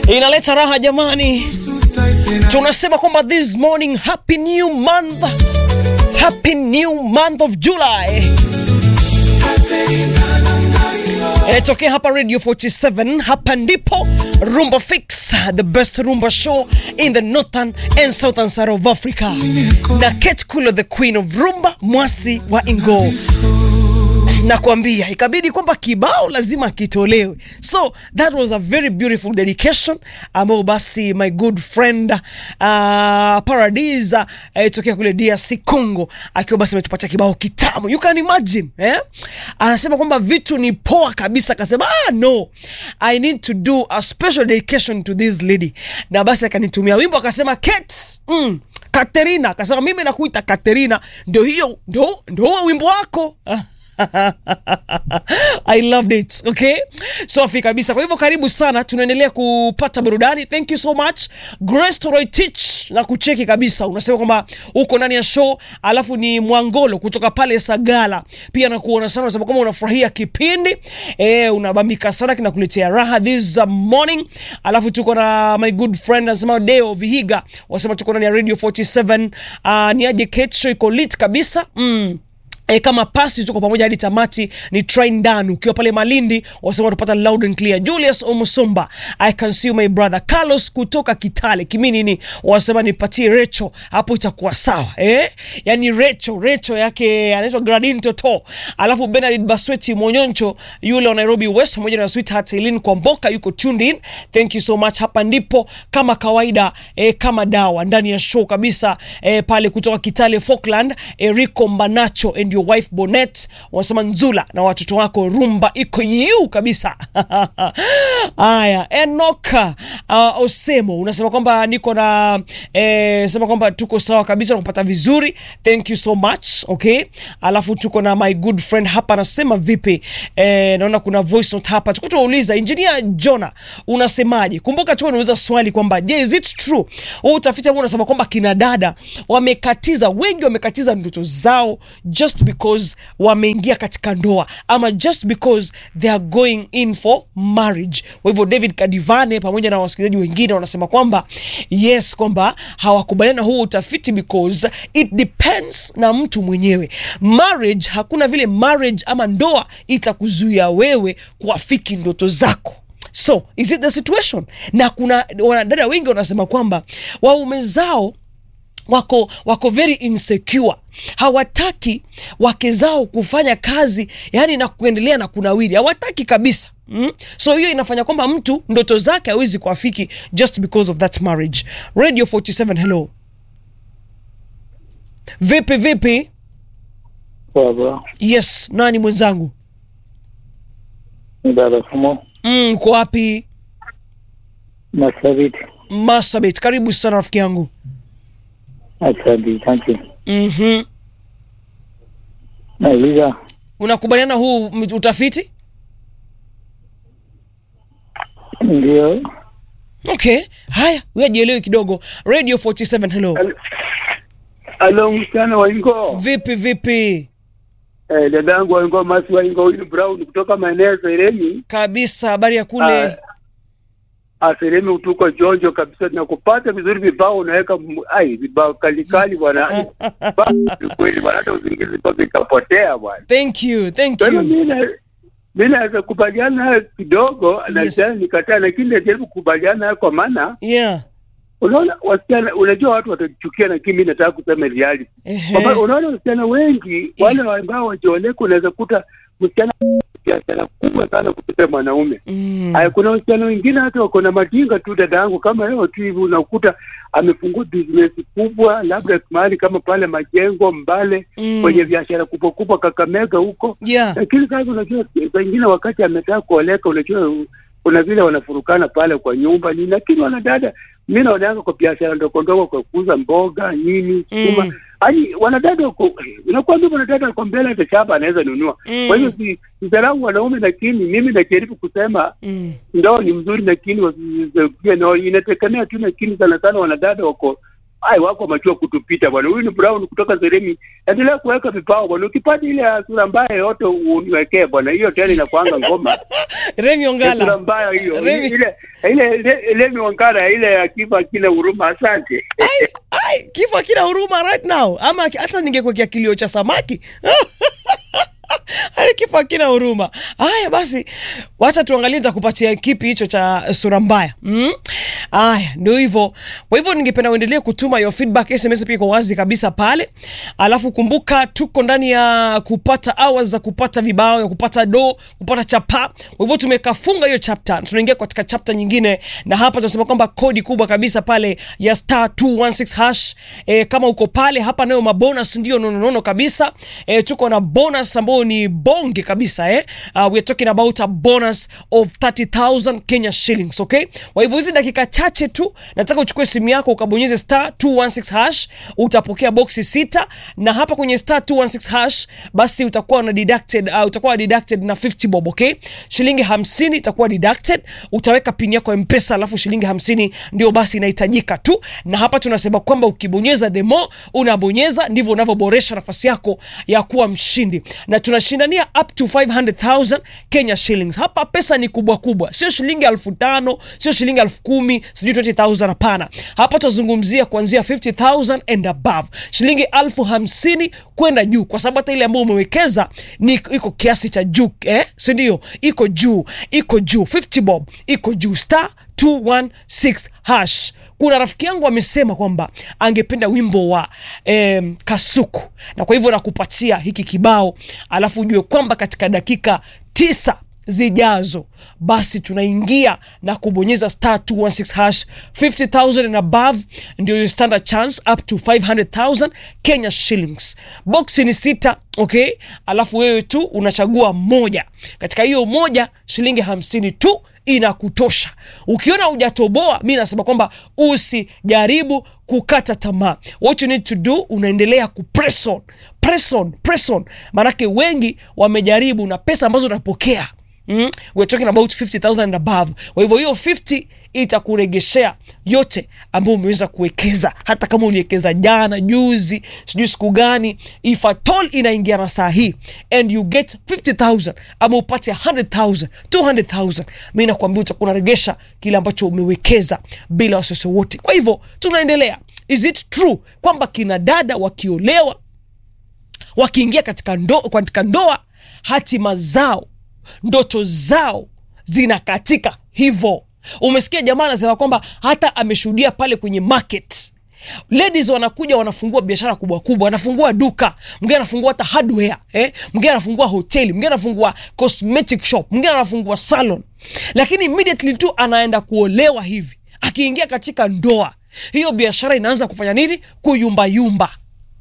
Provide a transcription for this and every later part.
inaleta raha jamani. Tunasema kwamba this morning happy new month, happy new month of July. Inatokea hapa Radio 47, hapa ndipo Rumba Fix, the best rumba show in the northern and southern side of Africa. Na Kate Kulo, the queen of rumba, mwasi wa Ingo nakwambia ikabidi kwamba kibao lazima kitolewe, so that was a very beautiful dedication ambayo basi my good friend uh, Paradise uh, tokea kule DRC Congo akiwa basi ametupatia kibao kitamu, you can imagine eh? Anasema kwamba vitu ni poa kabisa, akasema ah, no I need to do a special dedication to this lady, na basi akanitumia wimbo akasema Kate, mm, Katerina akasema mimi nakuita Katerina, ndio hiyo ndio ndio huo wimbo wako I loved it. Okay, safi kabisa. Kwa hivyo karibu sana, tunaendelea kupata burudani. Thank you so much Grace Toroy Teach na kucheki kabisa. Unasema kwamba uko ndani ya show, alafu ni Mwangolo kutoka pale Sagala pia nakuona sana, unasema kama unafurahia kipindi eh, unabambika sana, kinakuletea raha this morning. Alafu tuko na my good friend anasema Deo Vihiga, wasema tuko ndani ya Radio 47. Uh, ni aje Ketcho iko lit kabisa mm. E, kama pasi tuko pamoja hadi tamati. Ni train down ukiwa pale Malindi, wasema tupata loud and clear. Julius Omusomba, I can see you my brother. Carlos kutoka Kitale Kiminini, wasema nipatie Recho hapo itakuwa sawa eh, yani Recho Recho yake anaitwa Gradin Toto, alafu Benard Basweti Monyoncho yule wa Nairobi West pamoja na sweetheart Eileen Kwamboka yuko tuned in, thank you so much. Hapa ndipo kama kawaida eh, kama dawa ndani ya show kabisa eh, pale kutoka Kitale Falkland, Erico Mbanacho and your wife Bonet wanasema nzula na watoto wako rumba iko yu kabisa. Haya, Enoka uh, Osemo unasema kwamba niko na eh, sema kwamba tuko sawa kabisa na kupata vizuri, thank you so much. Okay, alafu tuko na my good friend hapa anasema vipi? Eh, naona kuna voice note hapa, tuko tunauliza engineer Jona, unasemaje? Kumbuka tu unauliza swali kwamba je, is it true huu utafiti ambao unasema kwamba kina dada wamekatiza, wengi wamekatiza ndoto zao just because wameingia katika ndoa ama just because they are going in for marriage. Kwa hivyo David Kadivane pamoja na wasikilizaji wengine wanasema kwamba yes, kwamba hawakubaliana huu utafiti because it depends na mtu mwenyewe. Marriage, hakuna vile marriage ama ndoa itakuzuia wewe kuafiki ndoto zako. So is it the situation? Na kuna wanadada wengi wanasema kwamba waume zao wako wako very insecure, hawataki wake zao kufanya kazi yani na kuendelea na kunawiri, hawataki kabisa. Mm? So hiyo inafanya kwamba mtu ndoto zake hawezi kuafiki just because of that marriage. Radio 47 hello. Vipi vipi? Baba, Yes, nani mwenzangu? ni dada Fumo Mm, uko wapi? Masabit. Masabit, karibu sana rafiki yangu. Asante, asante. Mhm. Nauliza, Unakubaliana huu m- utafiti? ndio Okay. Haya, wewe jielewe kidogo. Radio 47 hello. Alo, msichana wa Ingo. Vipi vipi? Eh, dadangu wa Ingo, Masi wa Ingo, Willy Brown kutoka maeneo ya Seremi. Kabisa, habari ya kule. Ah, ah, Seremi utuko jonjo kabisa, na kupata vizuri vibao unaweka m- ai vibao kalikali bwana. Ba- Kweli bwana, hata usingizi mpaka ikapotea bwana. Thank you, thank Kwa hiyo you. mimi na mimi naweza kubaliana nayo kidogo na Yes. tena nikataa, lakini najaribu kukubaliana nayo kwa maana Yeah. unaona wasichana, unajua watu watachukia, lakini mimi nataka kusema reality Ehe. Kwamba unaona wasichana wengi wale ambao wajioleka, unaweza kuta msichana biashara kubwa sana kupita mwanaume. Mm. Haya, kuna wasichana wengine hata wako na majinga tu, dada yangu, kama leo tu hivi unakuta amefungua business kubwa, labda mahali kama pale Majengo, Mbale, Mm. kwenye biashara kubwa kubwa Kakamega huko. Yeah. Lakini sasa unajua, pengine wakati ametaka kuoleka, unajua kuna vile wanafurukana pale kwa nyumba nini, lakini wanadada, mi naonanga kwa biashara ndogo ndogo, kwa kuuza mboga nini, sukuma Mm. Yaani wanadada wako nakwambia, wanadada wako mbele, hata shamba anaweza nunua. Mm. Kwa hiyo si sidharau wanaume, lakini mimi najaribu kusema Mm. ndoa ni mzuri, lakini wasizuie, na inategemea tu, lakini sana sana wanadada wako ai wako machua kutupita bwana. Huyu ni Brown kutoka Seremi. Endelea kuweka vipao bwana. Ukipata ile ya sura mbaya yote uniwekee bwana. Hiyo tena inakuanga ngoma. Remi Ya sura Ongala. mbaya hiyo. Remi- Ile ile ile Lemi Wangara ile ya kifa kile huruma. Asante. Ai, ai, kifo akina huruma right now ama aki- hata ningekuwekea kilio cha samaki Hali kifo akina huruma. Haya basi, wacha tuangalie nitakupatia kipi hicho cha sura mbaya. Mm? Haya, ndio hivyo. Kwa hivyo ningependa uendelee kutuma your feedback SMS pia kwa wazi kabisa pale. Alafu kumbuka tuko ndani ya kupata hours za kupata vibao, ya kupata do, kupata chapa. Kwa hivyo tumekafunga hiyo chapter. Tunaingia katika chapter nyingine na hapa tunasema kwamba kodi kubwa kabisa pale ya star 216 hash. E, kama uko pale hapa nayo mabonus ndio nono nono kabisa. E, tuko na bonus ambayo ni bonge kabisa eh. Uh, we are talking about a bonus of 30,000 Kenya shillings, okay? Kwa hivyo hizi dakika chache tu nataka uchukue simu yako ukabonyeze star 216 hash, utapokea boxi sita na hapa kwenye star 216 hash basi utakuwa na deducted uh, utakuwa deducted na 50 bob, okay? Shilingi 50 itakuwa deducted, utaweka pin yako ya M-Pesa alafu shilingi 50 ndio basi inahitajika tu, na hapa tunasema kwamba ukibonyeza the more unabonyeza ndivyo unavyoboresha nafasi yako ya kuwa mshindi, na tunashindania up to 500,000 Kenya shillings. Hapa pesa ni kubwa kubwa, sio shilingi elfu tano sio shilingi elfu kumi sijui 20,000 hapana. Hapa tunazungumzia kuanzia 50,000 and above, shilingi elfu hamsini kwenda juu, kwa sababu hata ile ambayo umewekeza ni iko kiasi cha juu eh, si ndio? Iko juu, iko juu 50 bob, iko juu star 216 hash. Kuna rafiki yangu amesema kwamba angependa wimbo wa em, Kasuku, na kwa hivyo nakupatia hiki kibao, alafu ujue kwamba katika dakika tisa zijazo basi tunaingia na kubonyeza star 216 hash 50000 and above ndio your standard chance up to 500000 Kenya shillings. Boxi ni sita, okay, alafu wewe tu unachagua moja. Katika hiyo moja shilingi hamsini tu inakutosha. Ukiona hujatoboa, mi nasema kwamba usijaribu kukata tamaa. What you need to do, unaendelea ku press on, press on, press on, maanake wengi wamejaribu na pesa ambazo unapokea Mm, we're talking about 50000 and above. Kwa hivyo hiyo 50 itakuregeshea yote ambayo umeweza kuwekeza, hata kama uliwekeza jana, juzi, sijui siku gani, if at all inaingia na saa hii and you get 50000 ama upate 100000 200000 mi nakwambia utakuwa unaregesha kile ambacho umewekeza bila wasiwasi wote. Kwa hivyo tunaendelea. Is it true kwamba kina dada wakiolewa wakiingia katika ndo, katika ndoa hatima zao ndoto zao zinakatika hivyo. Umesikia jamaa anasema kwamba hata ameshuhudia pale kwenye market ladies wanakuja wanafungua biashara kubwa kubwa, wanafungua duka, mwingine anafungua hata hardware eh, mwingine anafungua hoteli, mwingine anafungua cosmetic shop, mwingine anafungua salon, lakini immediately tu anaenda kuolewa hivi, akiingia katika ndoa hiyo biashara inaanza kufanya nini? Kuyumbayumba.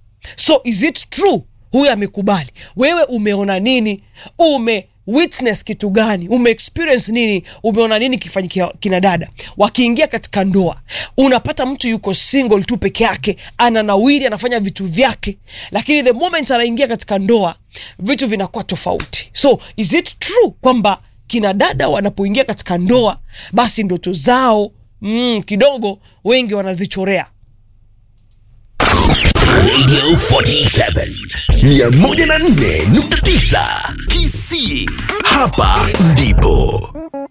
So is it true? Huyu amekubali. Wewe umeona nini? Ume witness kitu gani? Ume experience nini? Umeona nini kifanyikia kina dada wakiingia katika ndoa? Unapata mtu yuko single tu peke yake, ananawiri, anafanya vitu vyake, lakini the moment anaingia katika ndoa vitu vinakuwa tofauti. So is it true kwamba kina dada wanapoingia katika ndoa basi ndoto zao mm, kidogo wengi wanazichorea? Radio 47 104.9 KC. Hapa ndipo